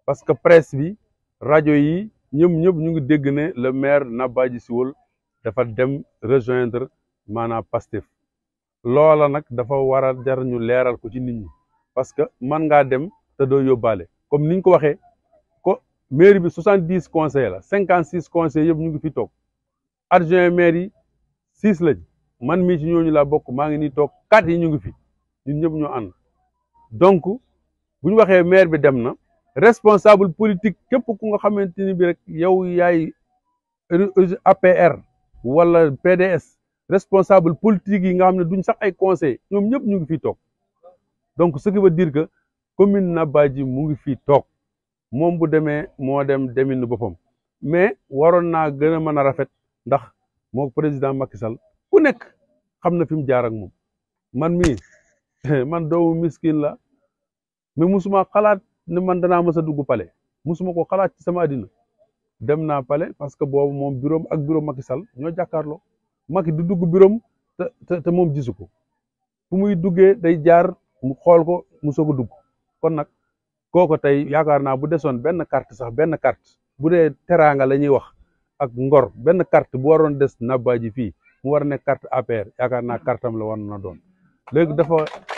parce que presse bi rajo yi ñoom ñëpp ñu ngi dégg ne le maire Nabadji Cissokho dafa dem rejoindre maanaam Pastef loola nag dafa war a jar ñu leeral ko ci nit ñi parce que man ngaa dem te doo yóbbaale comme niñ ko waxee ko mairie bi soixante dix conseillers la cinquante six conseillers yëpp ñu ngi fi toog adjoint maire yi six lañ man mii ci ñooñu laa bokk maa ngi nii toog quatre yi ñu ngi fi ñun ñëpp ñoo ànd donc bu ñu waxee maire bi dem na responsable politique képp ku nga xamante ni bi rek yow yaay APR wala PDS responsable politique yi nga xam ne duñ sax ay conseil ñoom ñëpp ñu ngi fii toog donc ce qui veut dire que commune Nabadji mu ngi fii toog moom bu demee moo dem demin boppam mais waroon naa gën a mën a rafet ndax moo président Macky Sall ku nekk xam na fi mu jaar ak moom man mii man doomu miskin la mais musuma xalaat ne man danaa mës a dugg palais musuma ko xalaat ci sama àddina dem naa palais parce que boobu moom bureau ak bureau Macky Sall ñoo jàkkaarloo Macky du dugg bureau te te moom gisu ko fu muy duggee day jaar mu xool ko mu soog a dugg kon nag kooko tey yaakaar naa bu desoon benn carte sax benn carte bu dee teraanga la ñuy wax ak ngor benn carte bu waroon des Nabadji fii mu war a nekk carte APR yaakaar naa carte am la war na doon léegi dafa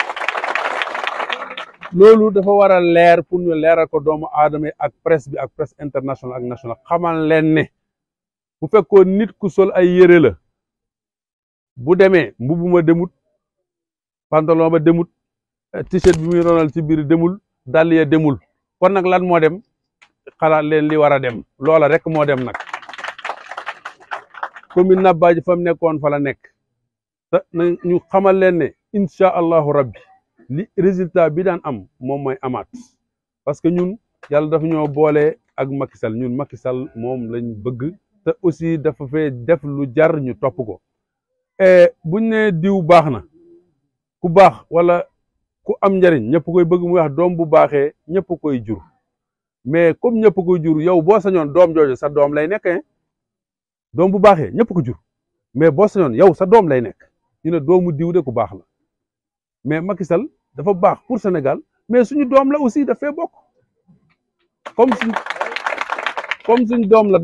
loolu dafa war a leer pour ñu leeral ko doomu aadama yi ak presse bi ak presse internationale ak nationale xamal leen ne bu fekkoon nit ku sol ay yére la bu demee mbubu ma demut pantalon ba demut t-shirt bi muy ronal ci biir demul dàll ya demul kon nag lan moo dem xalaat leen li war a dem loola rek moo dem nag commune Nabadji fa mu nekkoon fa la nekk te ñu xamal leen ne incha allahu rabbi li résultat bi daan am moom mooy amaat parce que ñun yàlla dafa ñoo boole ak Macky Sall ñun Macky Sall moom lañ bëgg te aussi dafa fee def lu jar ñu topp ko buñ ne diw baax na ku baax wala ku am njariñ ñëpp koy bëgg muy wax doom bu baaxee ñëpp koy jur mais comme ñëpp koy jur yow boo sañoon doom jooju sa doom lay nekk doom bu baaxee ñëpp ko jur mais boo sañoon yow sa doom lay nekk ñu ne doomu diw de ku baax la mais Macky Sall dafa baax pour Sénégal mais suñu doom la aussi dafay bokk comme suñ comme suñ doom la